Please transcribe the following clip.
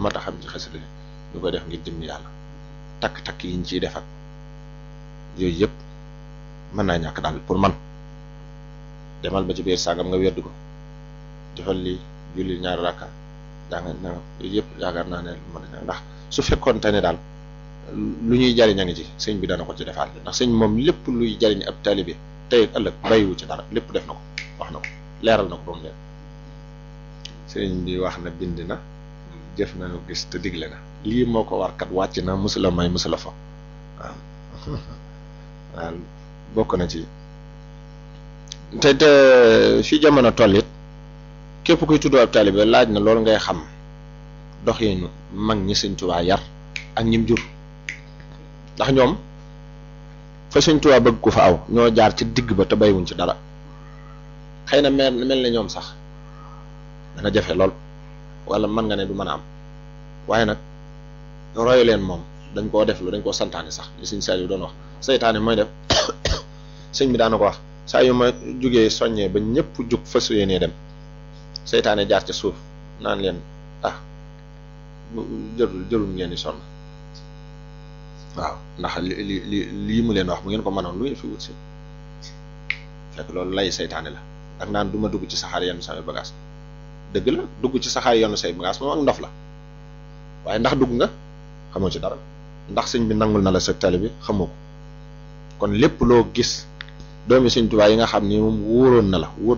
mat a xam ci xasida ñu koy def ngir jëm yàlla takk-takk yi ñu ciy def ak yooyu yëpp mën naa ñàkk daal pour man demal ba ci biir sàngam nga weddu ko defal li julli ñaari rakka jàng na yooyu yëpp yaakaar naa ne mën na ndax su fekkoonte ne daal lu ñuy jariñ a ngi ci sëñ bi dana ko ci defaat ndax sëñ moom lépp luy jariñ ab taalibe tey ak ëllëg bàyyiwu ci dara lépp def na ko wax na ko leeral na ko ba mu leen sëñ bi wax na bind na jëf na nu gis te digle na lii moo ko war kat wàcc na musula may musula fa waaw waaw bokk na ci te te fi jamono toll it képp kuy tudd ab taalibe laaj na loolu ngay xam doxinu mag ñi sëñ Tuubaa yar ak ñim jur ndax ñoom fa sëñ Tuubaa bëgg ko fa aw ñoo jaar ci digg ba te baywuñ ci dara xëy na mel mel ne ñoom sax dana jafe lool wala mën nga ne du mën a am waaye nag royu leen moom dañ koo def lu dañ koo santaane sax li sëñ Saliou doon wax seytaane mooy def sëñ bi daana ko wax saa yu ma jugee soññee ba ñëpp jug fas yéenee dem seytaane jaar ca suuf naan leen ah jërul jërul ngeen di sonn waaw ndax li li li lii mu leen wax bu ngeen ko mënoon lu ngeen fi wut si fekk loolu lay seytaane la ak naan du ma dugg ci saxaar yenn samay bagage dëgg la dugg ci saxaar yenn say bagage moom ak ndof la waaye ndax dugg nga xamoo ci dara ndax sëñ bi nangul na la sa tali bi xamoo ko kon lépp loo gis doomi sëñ Tuubaa yi nga xam ni moom wóoroon na la wóor